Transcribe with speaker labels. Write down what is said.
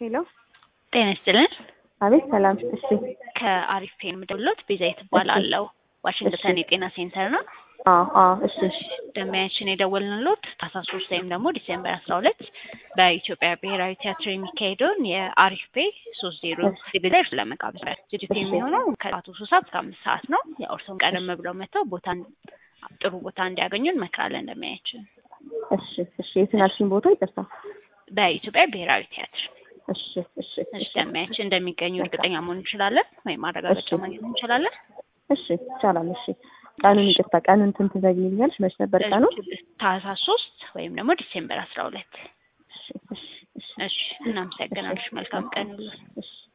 Speaker 1: ሄሎ
Speaker 2: ጤና ይስጥልን።
Speaker 1: አቤት ሰላም። እሺ
Speaker 2: ከአሪፍ ፔን ምደውሎት ቤዛዊት እባላለሁ። ዋሽንግተን የጤና ሴንተር ነው።
Speaker 1: አዎ አዎ እሺ
Speaker 2: ደንበኛችን የደወልንሎት ታህሳስ ሶስት ወይም ደግሞ ዲሴምበር አስራ ሁለት በኢትዮጵያ ብሔራዊ ቲያትር የሚካሄደውን የአሪፍ ፔ ሶስት ዜሮ ዝግጅት ለመጋበዝ ነው። ዝግጅቱ የሚሆነው ከጠዋቱ ሶስት ሰዓት እስከ አምስት ሰዓት ነው። ያው እርስዎም ቀደም ብለው መጥተው ቦታ ጥሩ ቦታ እንዲያገኙ እንመክራለን። ደንበኛችን
Speaker 1: እሺ እሺ የትን አልሽኝ ቦታ ይቅርታ።
Speaker 2: በኢትዮጵያ ብሔራዊ ቲያትር
Speaker 1: እሺ እሺ
Speaker 2: እሺ ደንበኛችን እንደሚገኙ እርግጠኛ መሆን እንችላለን ወይም ማረጋገጫ ማግኘት እንችላለን?
Speaker 1: እሺ ይቻላል። እሺ ቀኑን ይቅርታ፣ ቀኑን እንትን ትዘግይኛለሽ? መች ነበር ቀኑ?
Speaker 2: ታህሳስ ሶስት ወይም ደግሞ ዲሴምበር አስራ ሁለት
Speaker 1: እሺ እሺ እሺ
Speaker 2: እሺ እናመሰግናለሽ። መልካም ቀን።
Speaker 1: እሺ